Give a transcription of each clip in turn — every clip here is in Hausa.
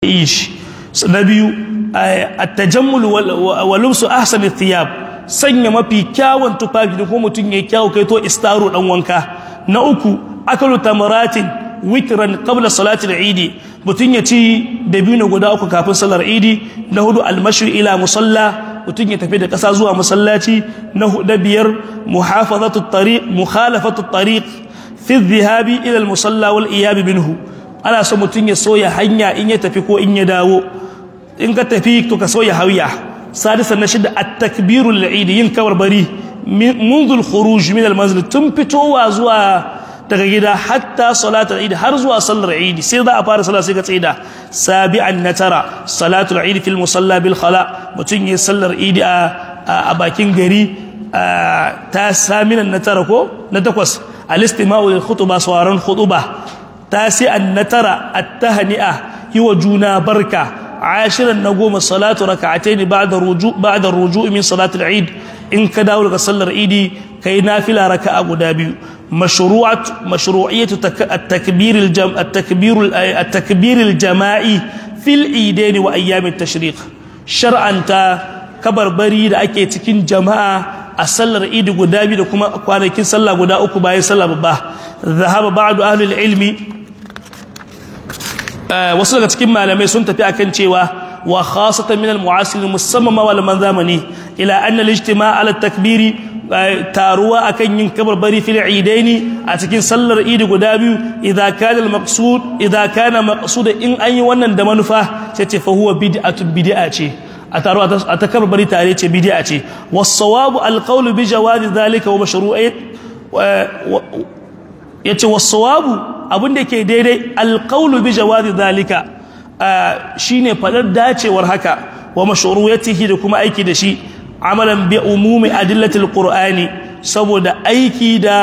yi shi na biyu at-tajammul wa lubsu ahsani thiyab sanya mafi kyawun tufafi da kuma mutum ya kyawu kai to istaro dan wanka na uku akalu tamaratin witran qabla salati al-eid mutum ya ci dabino guda uku kafin salar idi na hudu al-mashu ila musalla mutum ya tafi da ƙasa zuwa masallaci na biyar muhafazatu tariq mukhalafatu tariq fi dhahabi ila al-musalla wal iyab minhu ana so mutum ya soya hanya in ya tafi ko in ya dawo in ka tafi to ka soya hawiya sadisan na shida at-takbirul eid yin kabarbari منذ الخروج من المنزل tun fitowa zuwa daga gida hatta salatul eid har zuwa sallar eid sai za a fara sallah sai ka tsida sabi'an na tara salatul eid fil musalla bil khala mutun yi sallar eid a bakin gari ta saminan na tara ko na takwas al-istima'u lil khutba sawaran khutba tasi'an na tara at-tahni'a yi wa juna barka عاشرا نقوم الصلاة ركعتين بعد الرجوع بعد الرجوع من صلاة العيد إن كداول صلى العيد كي نافلة ركعة قدابي مشروعة مشروعية التكبير الجم التكبير التكبير الجماعي في العيدين وأيام التشريق شرعا تا كبر بريد أكي تكين جماعة أصلى العيد قدابي لكما أقوانا كين صلى قدا أكو باي صلى بباه ذهب بعض أهل العلم wasu daga cikin malamai sun tafi akan cewa wa khasatan min al-mu'asirin musamman ma malaman zamani ila anna al-ijtima' ala takbiri taruwa akan yin kabarbari fil idaini a cikin sallar idi guda biyu idza kana al-maqsud idza kana maqsud in an yi wannan da manufa sai ce fa huwa bid'atu bid'a ce a taruwa a ta kabarbari tare ce bid'a ce was-sawabu al-qawlu bi jawazi dhalika wa mashru'iyyat yace was-sawabu abin da ke daidai alƙaunu bi jawazi zalika shine fadar dacewar haka wa mashru'iyatihi da kuma aiki da shi amalan bi umumi adillatil qur'ani saboda aiki da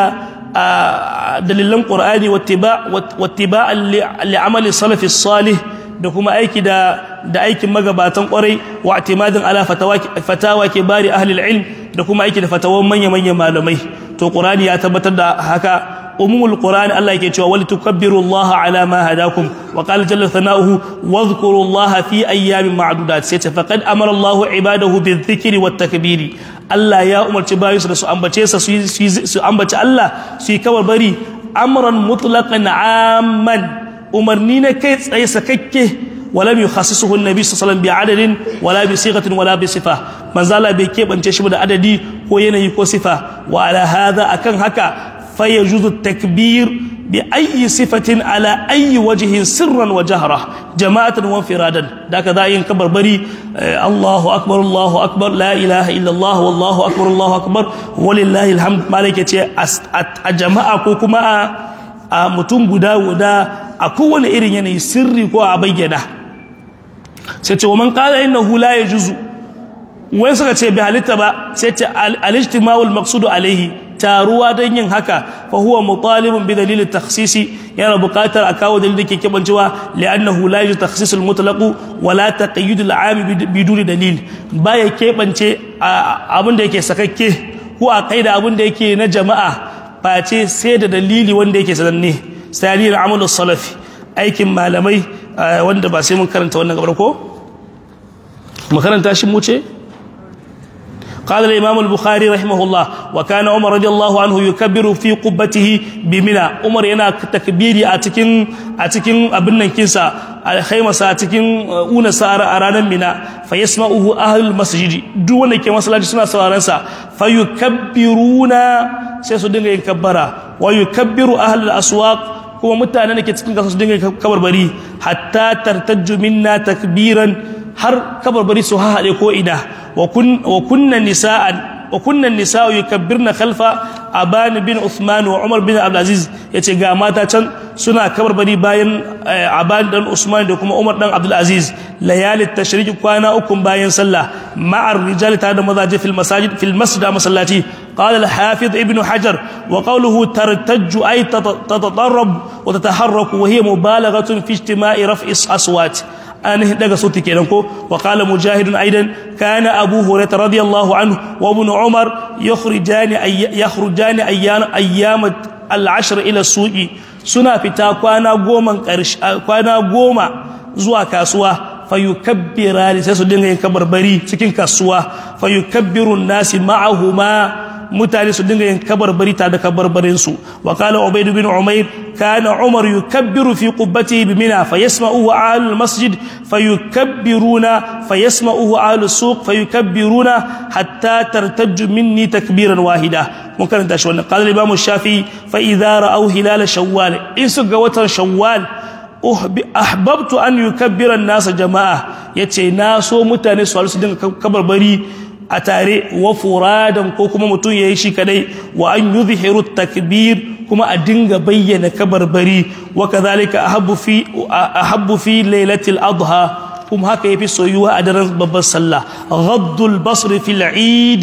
dalilan qur'ani wattiba wattiba li amali salafi salih da kuma aiki da da aikin magabatan kwarai wa i'timadin ala fatawa fatawa kibari ahli ilm da kuma aiki da fatawan manya manyan malamai to qur'ani ya tabbatar da haka أمم القرآن الله يكتشوا ولتكبروا الله على ما هداكم وقال جل ثناؤه واذكروا الله في أيام معدودات سيت فقد أمر الله عباده بالذكر والتكبير الله يا أمر تبايس رسو أمبتيس سو أمبت الله سي كبر بري أمرا مطلقا عاما أمرنين كيس أي سككه ولم يخصصه النبي صلى الله عليه وسلم بعدد ولا بصيغة ولا بصفة من زال بكيب أن تشبه عددي وينهي صفة وعلى هذا أكن هكا فيجوز التكبير بأي صفة على أي وجه سرا وجهرة جماعة وانفرادا ذاك ذا ينكبر بري الله أكبر الله أكبر لا إله إلا الله والله أكبر الله أكبر ولله الحمد مالك أجماعة كوكما mutum guda guda a kowane irin yanayi sirri ko a bayyana sai ce wa man qala innahu la yajuzu wai suka ce bi halitta ba sai ce al-ijtima'ul maqsudu alaihi taruwa don yin haka fa huwa mutalibun bi dalil takhsisi yana buƙatar a kawo dalilin da ke kebancewa li'annahu la yujuz takhsis al-mutlaq wa la taqayyud al-'am biduni dalil baya kebance abin da yake sakakke ko a kaida abin da yake na jama'a face sai da dalili wanda yake sananne sai amalu salafi aikin malamai wanda ba sai mun karanta wannan gabar ko mu karanta shi mu ce قال الإمام البخاري رحمه الله وكان عمر رضي الله عنه يكبر في قبته بمنى عمر ينا تكبيري أتكين أتكين أبنن كنسا خيمة أتكين أونا سارة أرانا منى فيسمعه أهل المسجد دون كما صلاة سنة سوارنسا فيكبرون سيسودين يكبرا ويكبر أهل الأسواق kuma mutanen da ke cikin kasa su dinga kabarbari hatta tartajju minna takbiran har kabarbari su haɗe ko ina wa kunna nisa'an wa kunna nisa'u yukabbirna khalfa aban bin Uthman wa Umar bin Abdul Aziz yace ga mata can suna kabarbari bayan aban dan Usman da kuma Umar dan Abdul Aziz layali tashriq kwana uku bayan sallah ma'ar rijal ta da mazaje fil masajid fil masjid masallati قال الحافظ ابن حجر وقوله ترتج أي تتطرب وتتحرك وهي مبالغة في اجتماع رفع أصوات ainihin daga sauti kenan ko wa qala mujahidun aidan kana abu hurairah radiyallahu anhu wa ibn umar yukhrijani yakhrujani ayyam ayyam al-ashr ila suqi suna fita kwana goma kwana goma zuwa kasuwa fayukabbira sai su dinga yin kabarbari cikin kasuwa fayukabbirun nasi ma'ahuma mutane su dinga yin kabarbari tare da kabarbarin su wa qala ubayd bin umayr kana umar yukabbiru fi qubbatihi bi mina fayasma'uhu ahlul masjid fayukabbiruna fayasma'uhu ahlus suq fayukabbiruna hatta tartajju minni takbiran wahida mun karanta shi wannan qala imam shafi fa idza ra'aw hilal shawwal in su ga watan shawwal ahbabtu an yukabbira an-nas jama'a yace na so mutane su su dinga kabarbari a tare wa furadan ko kuma mutum yayi shi kadai wa an yuzhiru takbir kuma a dinga bayyana kabarbari wa kadhalika ahabbu fi ahabbu fi lailatul adha kuma haka yafi soyuwa a daren babbar sallah ghaddul basri fil eid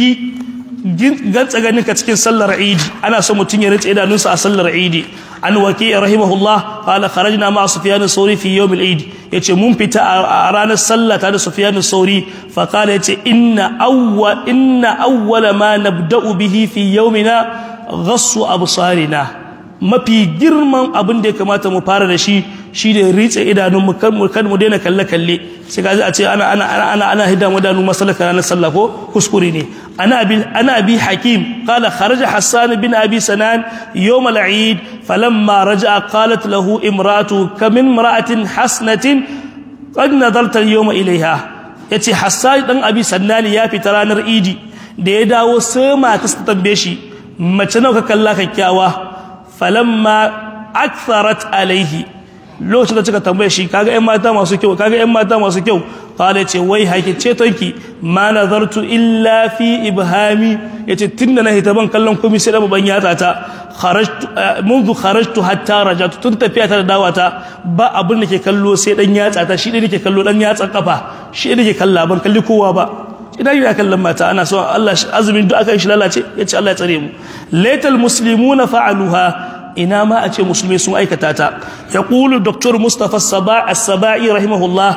gantsa ganin ka cikin sallar eid ana so mutum ya rinse idanunsa a sallar eid an waki rahimahullah qala kharajna ma sufyan as-sawri fi yawm al-eid yace mun fita a ranar sallah tare da sufyan as-sawri fa qala yace inna awwa inna awwala ma nabda'u bihi fi yawmina ghassu absarina mafi girman abin da ya kamata mu fara da shi shi da ritse idanun mu kan mu kan mu daina kalle kalle sai ka a ce ana ana ana ana ana hidan wadanu masalaka ranar sallah ko kuskure ne ana abi ana abi hakim qala kharaja hassan bin abi sanan yawm al-eid falamma raja'a qalat lahu imratu kam imra'atin hasnatin qad nadarta al-yawma ilayha yace hassan dan abi sanan ya fita ranar idi da ya dawo sai mata ta tambaye shi mace nawa ka kalla kyakkyawa falamma aktharat alaihi lokacin da kika tambaye shi kaga ƴan mata masu kyau kaga ƴan mata masu kyau kala ce wai haki ce tonki ma nazartu illa fi ibhami yace tunda na hita ban kallon komai sai da ban yata ta kharajtu منذ kharajtu hatta rajatu tun tafiya ta da dawata ba abin da ke kallo sai dan yatsa ta shi da nake kallo dan yatsan kafa shi da nake kalla ban kalli kowa ba idan yana kallon mata ana so Allah azumin duk aka shi lalace yace Allah ya tsare mu laital muslimuna fa'aluha ina ma a ce musulmai sun aikata ta ya ƙulu dr mustapha as-saba'i rahimahullah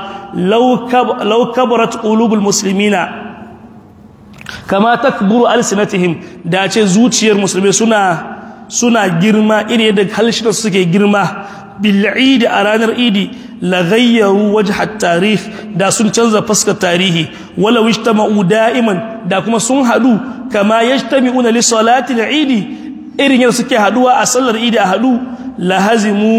law kabarat qulubul muslimina kama takburu alsinatihim da ce zuciyar musulmai suna suna girma iri yadda halshinan suke girma bil idi a ranar idi la ghayyaru wajh at-tarikh da sun canza fuskar tarihi wala ijtama'u da'iman da kuma sun hadu kama yajtami'una li salati al-idi irin yadda suke haduwa a sallar idi a hadu lahazimu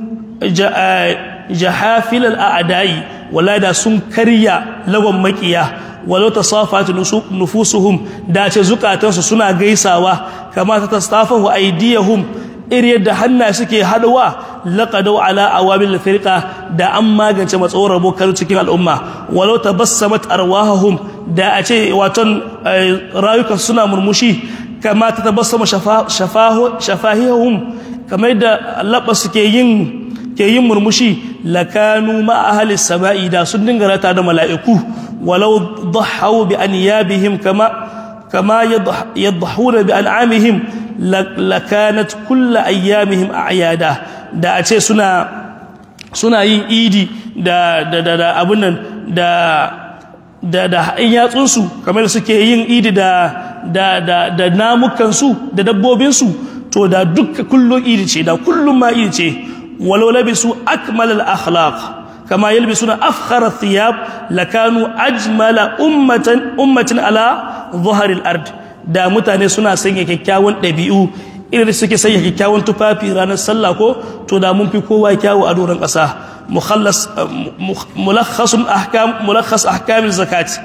jahafil al'adai wala da sun karya lagon makiya walau tasafat nufusuhum da ce zukatansu suna gaisawa kama ta tastafahu aydiyahum irin yadda hannaye suke haduwa laqadu ala awamil firqa da an magance matsawar rabo kan cikin al'umma walau tabassamat arwahum da a ce waton rayukan suna murmushi kama ta tabassama shafahihum kamar da labba suke yin ke yin murmushi lakanu ma ahli sama'i da sun dinga rata da mala'iku walau dhahaw bi anyabihim kama kama yadhahuna bi an'amihim lakanat kullu ayyamihim a'yada da a ce suna suna yin idi da da da abun nan da da da in yatsunsu kamar suke yin idi da da da da namukansu da dabbobinsu to da dukka kullum idi ce da kullum ma idi ce walau labisu akmal al akhlaq kama yalbisuna afkhar al thiyab lakanu ajmala ummatan ummatin ala dhuhar al ard da mutane suna sanya kyakkyawan dabi'u irin suke sanya kyakkyawan tufafi ranar sallah ko to da mun fi kowa kyawu a doron ƙasa mukhallas mulakhasun ahkam mulakhas ahkamil zakat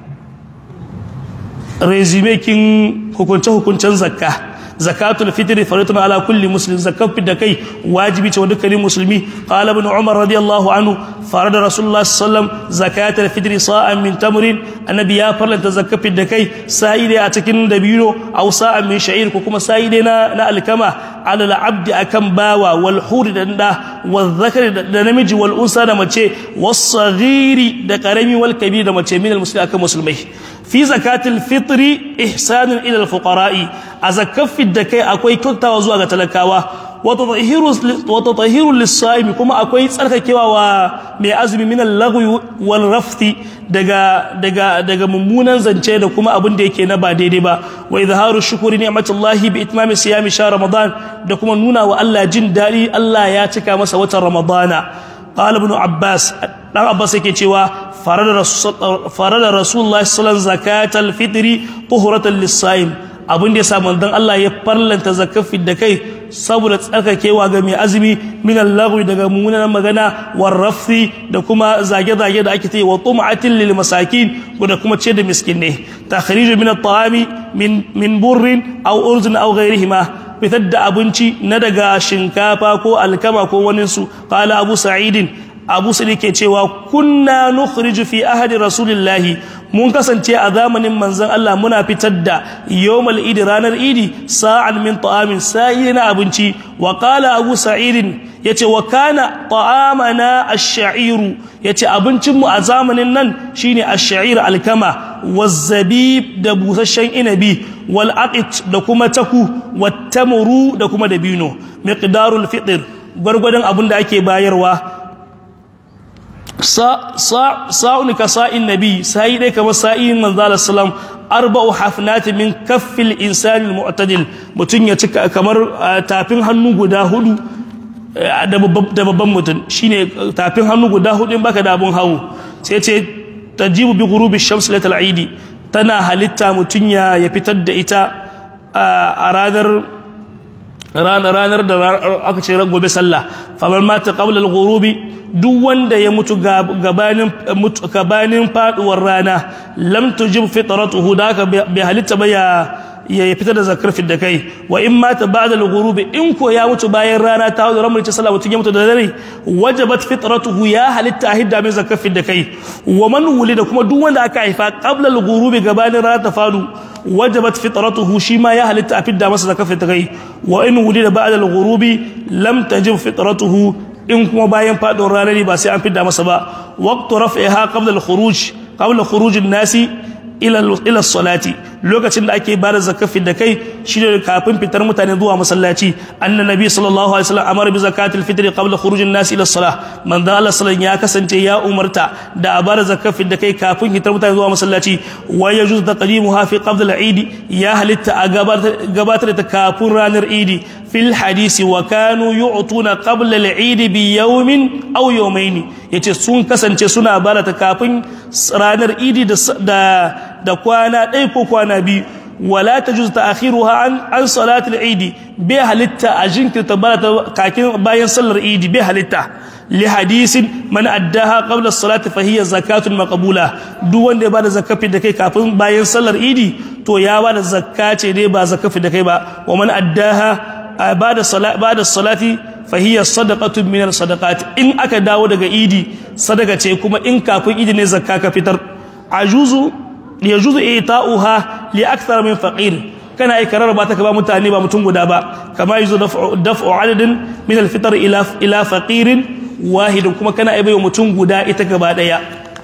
resume kin hukunce hukuncen zakka zakatul fitri faridun ala kulli muslim zakat da kai wajibi ce wa dukkanin musulmi qala ibn umar radiyallahu anhu farada rasulullah sallam zakatul fitri sa'an min tamrin annabi ya farlanta zakat da kai sa'i a cikin dabino aw sa'an min sha'ir ko kuma sa'i na na alkama ala al-abd akan bawa wal hur da da wal zakari da namiji wal unsa da mace was saghiri da karami wal kabir da mace min al-muslim akan musulmai fi zakatul fitri ihsanun ila al-fuqara'i a zakafin da kai akwai kyautawa zuwa ga talakawa wata tahirun lissa'imi kuma akwai tsarkakewa wa mai azumi min al-lagwi wal rafti daga daga daga mummunan zance da kuma abin da yake na ba daidai ba wa izharu shukuri ni'matullahi bi itmami siyami sha ramadan da kuma nuna wa Allah jin dadi Allah ya cika masa watan ramadana qala ibn abbas dan abbas yake cewa farada farada rasulullahi sallallahu zakatal fitri tuhuratan lis-saim abin da yasa manzon Allah ya farlanta zakafin da kai saboda tsarkakewa ga mai azumi min al-lagwi daga mummunan magana war rafsi da kuma zage-zage da ake yi wa tum'atin lil masakin da kuma ce da miskinai takhrij min at-ta'ami min min burrin aw urzin aw ghayrihima fitar da abinci na daga shinkafa ko alkama ko waninsu qala abu sa'idin abu sa'id ke cewa kunna nukhriju fi ahadi rasulillahi mun kasance a zamanin manzon Allah muna fitar da yawmal idi ranar idi sa'an min ta'amin sa'i na abinci wa qala abu sa'idin yace wa kana ta'amana ash-sha'iru yace abincin mu a zamanin nan shine ash-sha'ir alkama wazzabib da busasshen inabi wal aqit da kuma taku wat tamru da kuma dabino miqdarul fitr gwargwadon abin da ake bayarwa sa'un ka sa'in nabi sai dai kamar sa'in manzo sallam arba'u hafnati min kaffil insani mu'tadil mutun ya cika kamar tafin hannu guda hudu da babban mutum shine tafin hannu guda hudu in baka da abun hawo sai ce tajibu bi ghurubi shams latal aidi tana halitta mutun ya ya fitar da ita a ranar ranar ranar da aka ce gobe sallah famar mata qabla al-ghurubi duk wanda ya mutu gabanin gabanin faduwar rana lam tujib fitratuhu da ka bai halitta ba ya ya fitar da zakar da kai wa in mata ba'da al-ghurubi in ko ya mutu bayan rana ta hawo ramar ta sallah mutun ya mutu da dare wajabat fitratuhu ya halitta hidda min zakar da kai wa man wulida kuma duk wanda aka haifa qabla al-ghurubi gabanin rana ta fadu wajabat fitratuhu shi ma ya halitta a fidda masa zakar da kai wa in wulida ba'da al-ghurubi lam tajib fitratuhu in kuma bayan faɗin ranar ne ba sai an fidda masa ba waqtu raf'iha qabla al-khuruj qabla khuruj an-nasi ila ila salati lokacin da ake bada zakafi da kai shine kafin fitar mutane zuwa masallaci anna nabi sallallahu alaihi wasallam amara bi zakatil fitr qabla khuruj an-nas ila salah man da Allah sallallahu ya kasance ya umarta da a bada zakafi da kai kafin fitar mutane zuwa masallaci wa yajuz taqdimuha fi qabla al-eid ya halitta a gabatar da kafin ranar idi fil hadisi wa kanu yu'tuna qabla al-eid bi yawmin aw yawmayn yace sun kasance suna bada ta kafin ranar idi da da kwana ɗaya ko kwana biyu wala ta juz ta akhiruha an an salatul idi bai halitta a jinkirta barata kakin bayan sallar idi bai halitta li hadisin man addaha qabla salati fa hiya zakatun maqbula duk wanda ya bada zakafi da kai kafin bayan sallar idi to ya bada zakka ce dai ba zakafi da kai ba wa man addaha bada salati bada salati fahiyar sadaqatun min sadaqat in aka dawo daga idi sadaka ce kuma in kafin idi ne zakka ka fitar ajuzu yajuzu ita'uha li akthar min faqir kana ikarar ba ta ka ba mutane ba mutum guda ba kama yuzu daf'u adadin min alfitr ila ila faqirin wahidin kuma kana aibai mutum guda ita gaba daya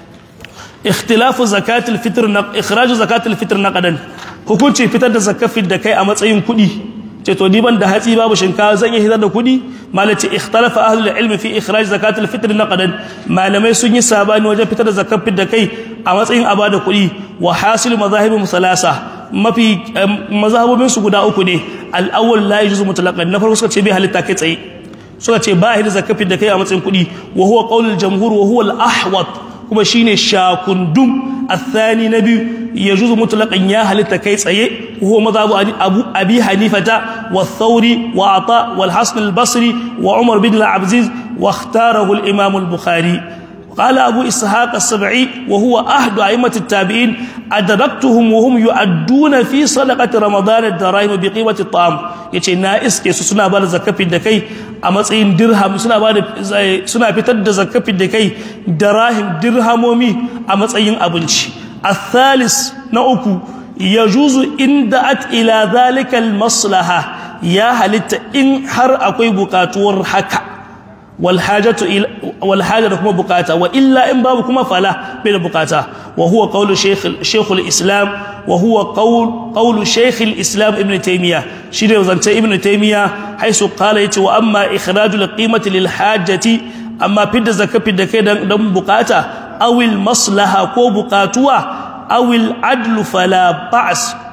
ikhtilafu zakatul fitr na ikhraj zakatul fitr naqadan hukunci fitar da zakafin da kai a matsayin kuɗi ce to ni ban da hatsi babu shinkawa zan iya hitar da kuɗi malace ikhtalafa ahlul ilmi fi ikhraj zakatul fitr naqadan malamai sun yi sabani wajen fitar da zakafin da kai a matsayin abada kuɗi wa hasil mazahibin salasa mafi mazhabobin su guda uku ne al-awwal la yajuzu mutlaqan na farko suka ce bai halitta kai tsaye suka ce ba halitta zakafin da kai a matsayin kuɗi wa huwa qaulul jamhur wa huwa al-ahwat kuma shine shakundum الثاني نبي يجوز مطلقا يا هل كيس ايه وهو مذهب ابو ابي حنيفه والثوري وعطاء والحسن البصري وعمر بن العبزيز واختاره الامام البخاري قال ابو اسحاق السبعي وهو احد ائمه التابعين ادركتهم وهم يؤدون في صدقه رمضان الدراهم بقيمه الطعام yace na iske su suna ba da zakafin da kai a matsayin dirham suna ba da suna fitar da zakafin da kai dirahim dirhamomi a matsayin abinci athalis na uku yajuzu inda at ila zalika maslaha ya halitta in har akwai bukatuwar haka والحاجة إلى والحاجة كما بقاتا وإلا إن باب كما فلا بلا بقاتا وهو قول شيخ شيخ الإسلام وهو قول قول شيخ الإسلام ابن تيمية شيخ زنت ابن تيمية حيث قال يتي وأما إخراج القيمة للحاجة أما بد زكاة بد كده دم بقاتا أو المصلحة كو بقاتوا أو العدل فلا بأس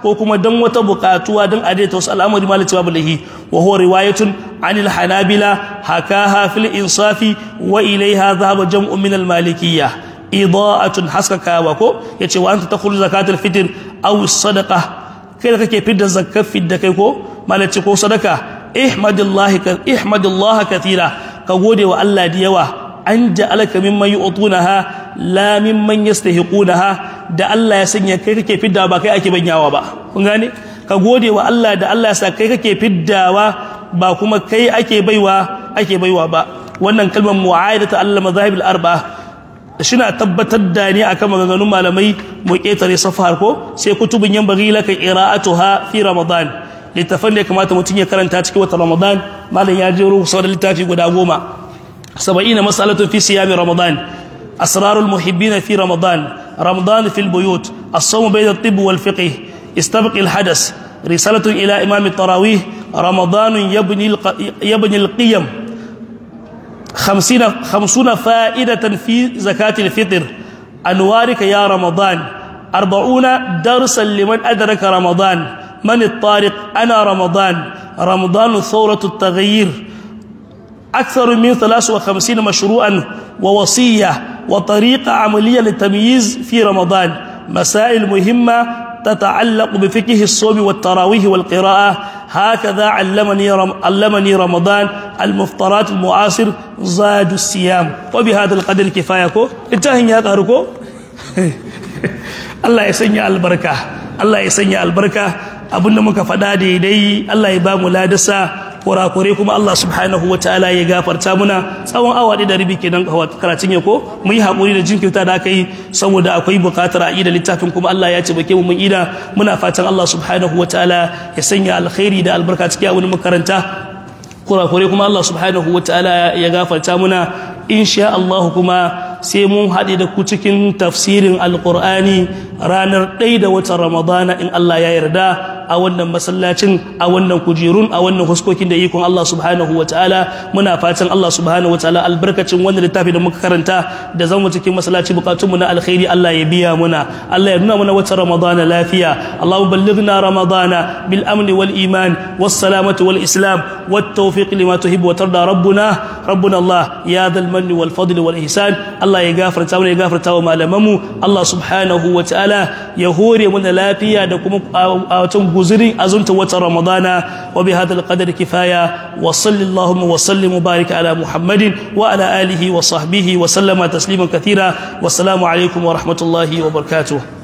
ko kuma dan wata bukatuwa dan adaita wasu al'amari malai cewa billahi wa huwa riwayatun anil hanabila hakaha fil insafi wa ilaiha dhahaba jam'un min al malikiyyah ida'atun haskakawa ko yace wa anta takhruj zakatul fitr aw sadaqa kai da kake fidda zakat fidda kai ko malaci ko sadaka ihmadillahi ka ihmadillah kathira ka gode wa Allah da yawa an ja'alaka mimman yu'tunaha la mimman yastahiqunaha da Allah ya sanya kai kake fidda ba kai ake banyawa ba kun gane ka gode wa Allah da Allah ya sa kai kake fiddawa ba kuma kai ake baiwa ake baiwa ba wannan kalmar mu'ayyadatu Allah madhahib al-arba'a shina tabbatar da ne akan maganganun malamai mu ketare safar ko sai kutubun yan bagi laka qira'atuha fi ramadan littafan da ya kamata mutum ya karanta cikin watan ramadan malam ya jero sau da littafi guda goma saba'ina masalatun fi siyami ramadan asrarul muhibbina fi ramadan ramadan fil buyut as-sawm bayna at-tibb wal fiqh استبق الحدث رسالة إلى إمام التراويح رمضان يبني يبني القيم خمسين خمسون فائدة في زكاة الفطر أنوارك يا رمضان أربعون درسا لمن أدرك رمضان من الطارق أنا رمضان رمضان ثورة التغيير أكثر من 53 مشروعا ووصية وطريقة عملية للتمييز في رمضان مسائل مهمة تتعلق بفقه الصوم والتراويح والقراءة هكذا علمني رم... علمني رمضان المفطرات المعاصر زاد الصيام وبهذا القدر كفايه انتهى يا قاركو الله يسني البركه الله يسني البركه abinda muka faɗa daidai Allah ya ba mu ladasa kurakure kuma Allah subhanahu wa ta'ala ya gafarta muna tsawon awa da rabi kenan karatun ya ko mu yi haƙuri da jinkirta da aka yi saboda akwai buƙatar a ida littafin kuma Allah ya ce bake mu mun ida muna fatan Allah subhanahu wa ta'ala ya sanya alkhairi da albarka cikin abin makaranta kurakure kuma Allah subhanahu wa ta'ala ya gafarta muna insha Allah kuma sai mun haɗe da ku cikin tafsirin alƙur'ani ranar ɗaya da watan ramadana in Allah ya yarda a wannan masallacin a wannan kujerun a wannan huskokin da ikon Allah subhanahu wa ta'ala muna fatan Allah subhanahu wa ta'ala albarkacin wannan littafi da muka karanta da zama cikin masallaci bukatunmu na alkhairi Allah ya biya muna Allah ya nuna mana watan ramadana lafiya Allahumma ballighna ramadana bil amni wal iman was salamati wal islam wat tawfiq lima tuhibbu wa tarda rabbuna rabbuna Allah ya dhal manni wal fadli wal ihsan Allah ya gafarta mana ya gafarta wa malamanmu Allah subhanahu wa ta'ala ya hore mana lafiya da kuma a watan guzuri azunta watan ramadana wa bi hadal qadar kifaya wa sallallahu wa sallim mubarak ala muhammadin wa ala alihi wa sahbihi wa sallama tasliman kathira wassalamu alaikum wa rahmatullahi wa barakatuh